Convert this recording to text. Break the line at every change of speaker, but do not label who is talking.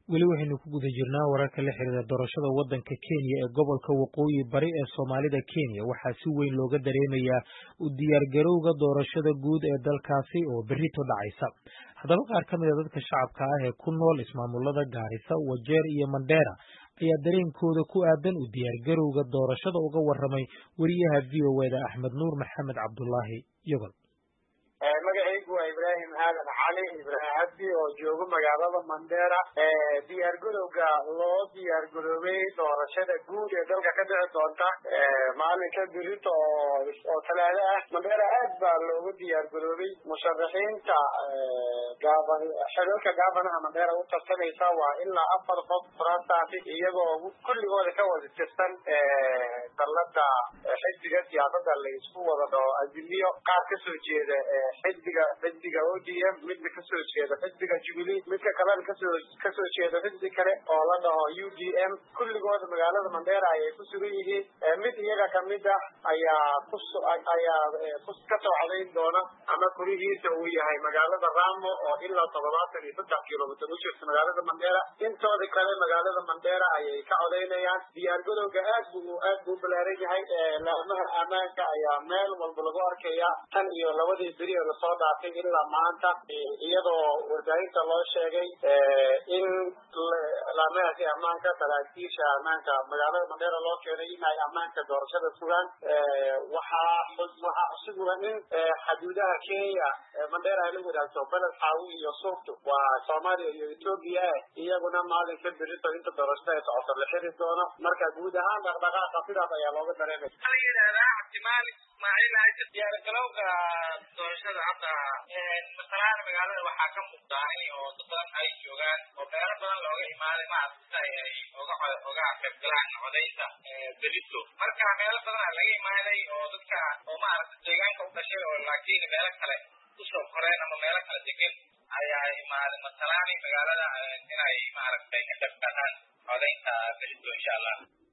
weli waxaynu ku guda jirnaa wararka la xiriira doorashada waddanka kenya ee gobolka waqooyi bari ee soomaalida kenya waxaa si weyn looga dareemayaa u diyaargarowga doorashada guud ee dalkaasi oo berrito dhacaysa haddaba qaar ka mid a dadka shacabka ah ee ku nool ismaamulada gaarisa wajeer iyo mandheera ayaa dareenkooda ku aadan u diyaargarowga doorashada uga warramay weriyaha v o eda axmed nuur maxamed cabdulaahi yogol
magacaygu waa ibraahim aadan cali ibraahim cabdi oo joogo magaalada mandheera diyaargarowga loo diyaargaroobay doorashada guud ee dalka ka dhici doonta maalinka birito oo talaado ah mandheera aad baa loogu diyaargaroobay musharaxiinta gaaban xiriirka gaabanaha mandheera u tartamaysa waa ilaa afar qof furaantaasi iyagoo kulligooda ka wada tirsan dallada xisbiga siyaasada la isku wada dhaho azimiyo qaar kasoo jeeda xisbiga xisbiga o d m midna kasoo jeeda xisbiga jubilee midka kalena kasoo kasoo jeeda xisbi kale oo la dhaho u d m kulligooda magaalada mandheera ayay ku sugan yihiin mid iyaga kamid ah ayaa ku ayaa ka socdayn doona ama kurihiisa uu yahay magaalada ramo oo ilaa toddobaatan iyo saddex kilomitr u jirta magaalada mandheera intooda kale magaalada mandheera ayay ka codaynayaan diyaargadowga aad buu aad buu balaaran yahay laamaha ammaanka ayaa meel walba lagu arkaya tan iyo labadii beri ee lasoo dhaafay ilaa maanta iyadoo warbaahinta loo sheegay in laamahaasi ammaanka saraakiisha ammaanka magaalada mandheera loo keenay in ay ammaanka doorashada sugaan waxaa waxaa xusugulan in xaduudaha kenya mandheera ay la wadaagto beled xaawi iyo suuftu waa soomaaliya iyo etoobiya iyaguna maalinka berito inta doorashada ay socoto la xiri doono marka guud ahaan dhaqdhaqaaqa sidaas ayaa looga dareemay
diyaargalowga doorashada hadda masalaan magaalada waxaa ka muuqdaa in oo dad badan ay joogaan oo meelo badan looga imaaday maaragta ay oga oga qaybgalaan codaynta berito marka meelo badan aa laga imaaday oo dadka oo maaragta deegaanka u dhashay oo laakiin meelo kale usoo koreen ama meelo kale degan ayaa imaaday masalaani magaalada inay maaragtay ka qaybgalaan codaynta berito insha allah